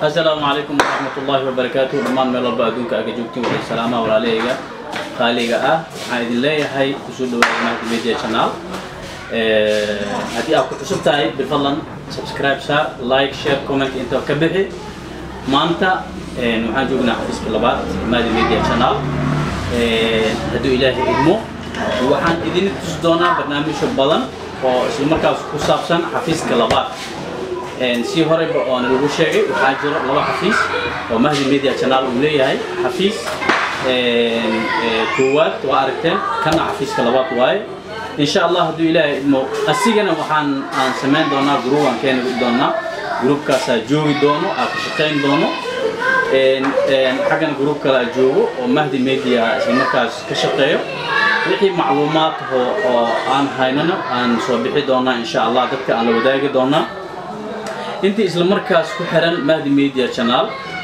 السلام عليكم ورحمة الله وبركاته دمان ميل walba adduunka aga joogtiin waxay salaamaha walaalahayga qaaliga ah waxaan idin leeyahay kusoo dhawaada mahdi media channel haddii aad ku cusub tahay bifadlan subscribe saar like share comment inta ka bixi maanta waxaan joognaa xafiiska labaad mahdi media channel hadduu ilaahay idmo waxaan idin tusi doonaa barnaamijyo badan oo isla markaas ku saabsan xafiiska labaad si horeyba oona lagu sheegay waxaa jiro laba xafiis oo mahdi media channel uu leeyahay xafiis koowaad waa aragteen kana xafiiska labaad waaye insha allah hadduu ilaahay idmo asigana waxaan aan samayn doonaa gruub aan keeni doonaa gruubkaasaa joogi doono aa ka shaqayn doono xaggana gruub kalaa joogo oo mahdi media isla markaas ka shaqeeyo wixii macluumaad oo aan haynano aan soo bixi doonaa insha allah dadka aan la wadaagi doonaa intii isla markaas ku xiran mahdi media channel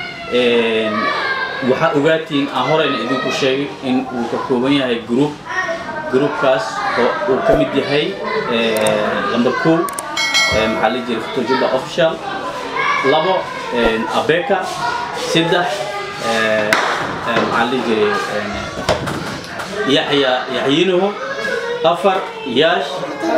waxaa ogaatiin aan horeyna idinku sheegay in uu ka kooban yahay group groupkaas oo uu ka mid yahay number kow maxaa la jira fotojuba official labo abeka saddex maxaa la jiray yaxya yaxyinuhu afar yaash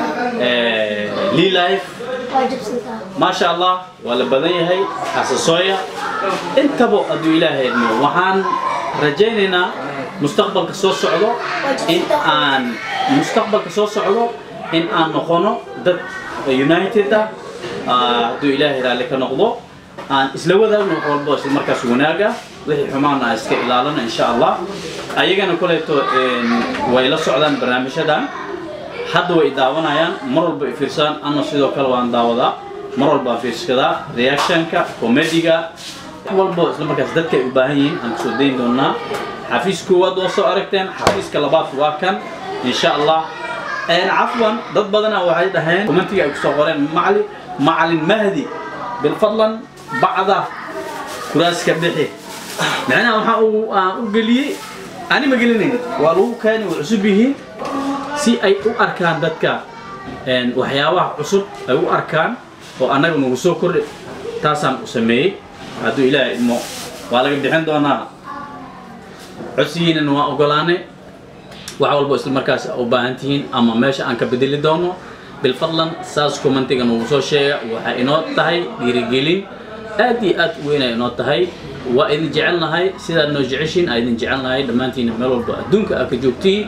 lilife ما شاء الله ولا بدنيهي حساسويا انت بو ادو الهي ادمو وحان رجينينا مستقبل كسو سعودو ان ان مستقبل كسو سعودو ان ان نقونو دد يونايتد ادو الهي رالي كنقضو ان اسلا وداغنو قولبو اسلا markaas wanaaga wixii xumaana iska ilaalana insha Allah ayagana kuleeto way la socdaan barnaamijyadan hadda way daawanayaan mar walba ay fiirsaan ana sidoo kale waan daawadaa mar walba aan fiirsadaa reactionka comediga wax walba isla markaas dadka ay u baahan yihiin aan kusoo dayn doonaa xafiis koowaad waa soo aragteen xafiiska labaad waa kan insha allah cafwan dad badana waxay dhaheen commentiga ay kusoo qoreen macali macalin mahdi bilfadlan bacda kuraaska bixi macnaha waxaa aan u geliyey ani ma gelinayn waa lagu keeni way cusub yihiin si ay u arkaan dadka waxyaabaha cusub ay u arkaan oo annaga nagu soo kordhi taasaan u sameeyey hadduu ilaahay idmo waa laga bixin doonaa codsigiinana waan ogolaanay wax walbo isla markaas u baahan tihiin ama meesha aan ka bedeli doono bilfadlan saas commentiga nagu soo sheega waxay inoo tahay dhiirigelin aad iyo aad u weynay inoo tahay waa idin jecelnahay sidaad noo jeceshiin aa idin jecelnahay dhammaantiina meel walba adduunka aa ka joogtiin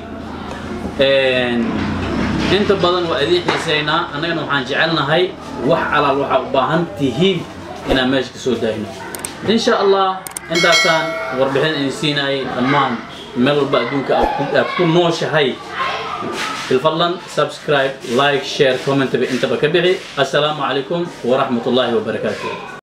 inta badan waa idiin xiisaynaa annagana waxaan jecelnahay wax alaal waxaa u baahan tihiin inaan meesha ka soo daayno insha allah intaasaan warbixin idin siinayay dhammaan meel walba adduunka aad ku nooshahay bilfadlan subscribe like share comment intaba ka bixi assalaamu calaykum waraxmat ullaahi wabarakaatuh